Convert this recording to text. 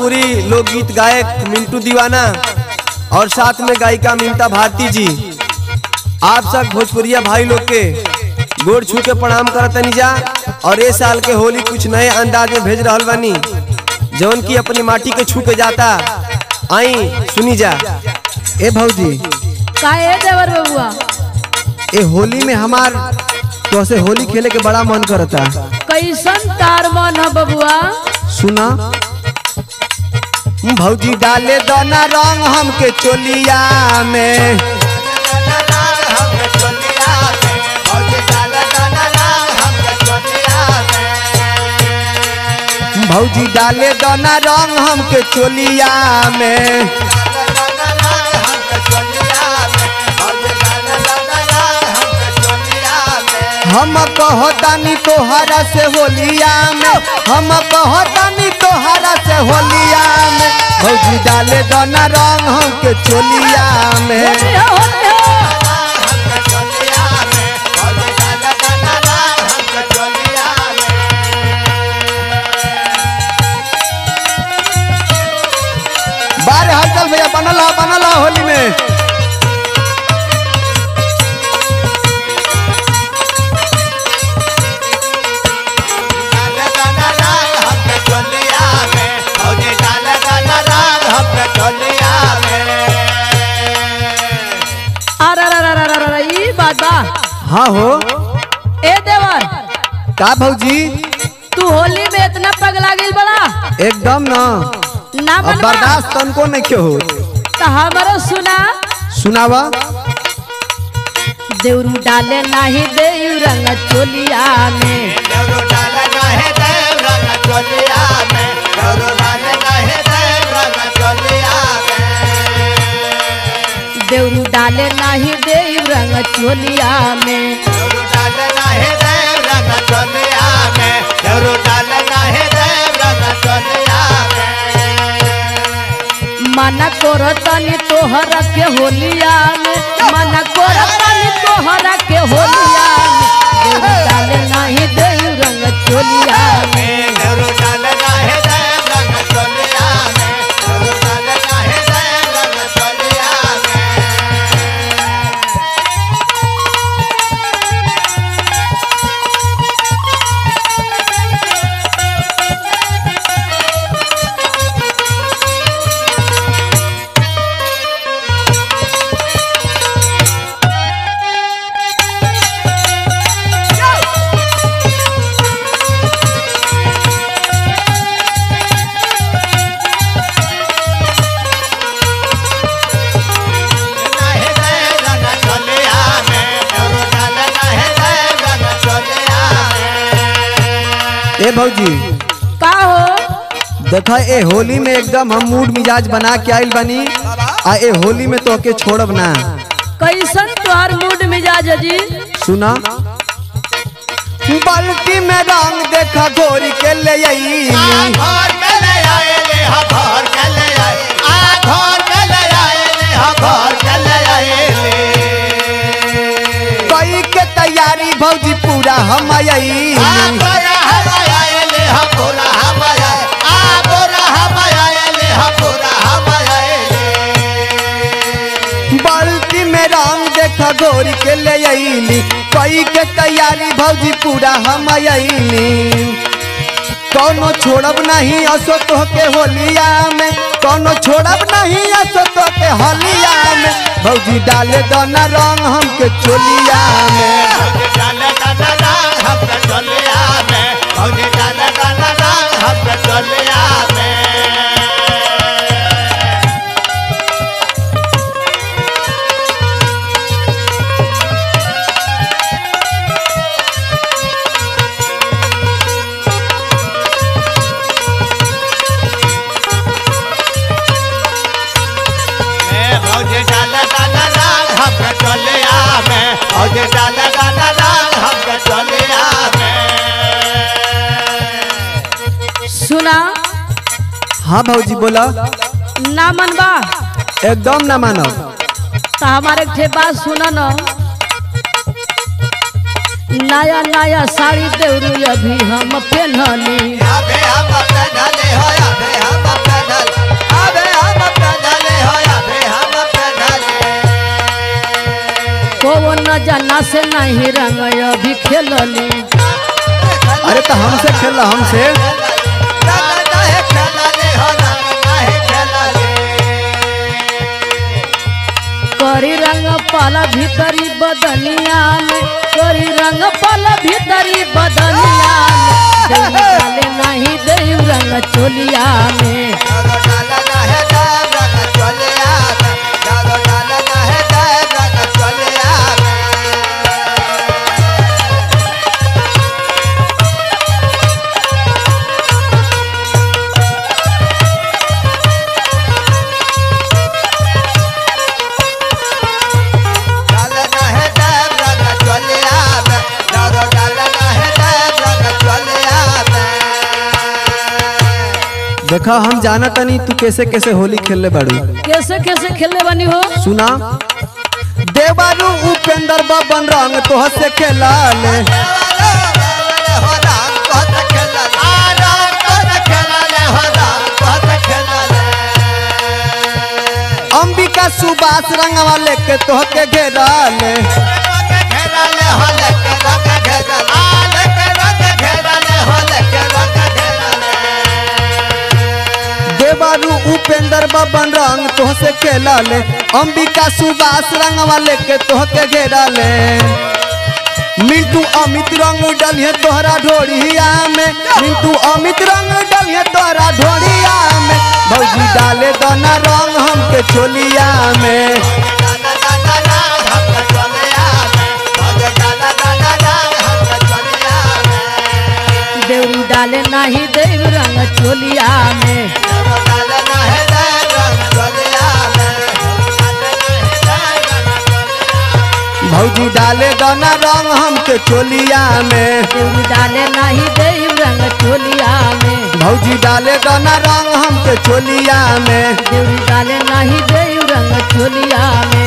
भोजपुरी लोकगीत गायक मिंटू दीवाना और साथ में गायिका ममता भारती जी आप सब भोजपुरिया भाई लोग के गोड़ छू के प्रणाम करतनी जा और ये साल के होली कुछ नए अंदाज में भेज रहल बानी जौन की अपनी माटी के छू के जाता आई सुनी जा ए भौजी काहे देवर बबुआ ए होली में हमार तो से होली खेले के बड़ा मन करता कैसन तार मन है बबुआ सुना भौजी डाले दोना रंग हमके चोलिया में भौजी डाले दोना रंग हमके चोलिया में हम कहतानी तोहरा से होलिया में हम कहतानी तोहरा से होलिया में भौजी डाले दोना रंग हमके चोलिया में होली हो, होली हो। बारे हलचल भैया बनल हा बनल हा होली में अरे अरे अरे अरे अरे ई बात बा हाँ हो ए देवर का भौजी तू होली में इतना पगला गिल बड़ा एकदम ना ना अब मन बर्दाश्त तनको नहीं क्यों हो तो हमारो सुना सुनावा देवरू डाले नाही देव रंग चोलिया में देवरू डाले नाही देव रंग चोलिया में मना करतनी तोहरा के होलिया में मना करतनी तोहरा के होलिया में देवरू डाले नाही देव रंग चोलिया में ए भौजी का हो देखा ए होली में एकदम हम मूड मिजाज बना के आइल बनी आ ए होली में तो के छोड़ब ना कैसन तोहर मूड मिजाज है जी सुना बाल्टी में रंग देखा घोरी के ले आई कई के तैयारी भौजी पूरा हम आई बाल्टी में रंग देखा घोरी के ले आईली कई के तैयारी भौजी पूरा हम आईली कौनो छोड़ब नहीं असो तो के होलिया में कौनो छोड़ब नहीं असो तो के होलिया में भौजी डाले दोना रंग हमके चोलिया में सुना हाँ भौजी बोला ना मनबा एकदम ना मानो तो हमारे ठे बात सुना न नया नया साड़ी देवरू अभी हम पहननी अबे हम पहनले हो अबे हम पहनले को न जाना से नहीं रंग अभी खेलली अरे तो हमसे खेल हमसे करी रंग पाला भीतरी बदनिया में करी रंग पाला भीतरी बदनिया में देव डाले नहीं देव रंग चोलिया में देखा हम जाना तनी तू कैसे कैसे होली खेलले बाड़ू कैसे कैसे खेलने बनी हो सुना देवारू उपेंद्र बबन रंग तोह से खेला ले अंबिका सुबास रंगवा लेके तोह के घेरा ले देवारू उपेंद्र बबन रंग तोह से खेला ले अंबिका सुबास रंगवा लेके तोह के घेरा ले मिंटू अमित रंग डलिए तोहरा ढोड़िया में मिंटू अमित रंग डलिए तोहरा ढोड़िया में भौजी डाले दाना रंग हमके चोलिया में देव डाले नहीं देव रंग चोलिया में भौजी डाले दाना रंग हमके चोलिया में देव डाले नहीं देव रंग चोलिया में भौजी डाले दाना रंग हमके चोलिया में देव डाले नहीं देव रंग चोलिया में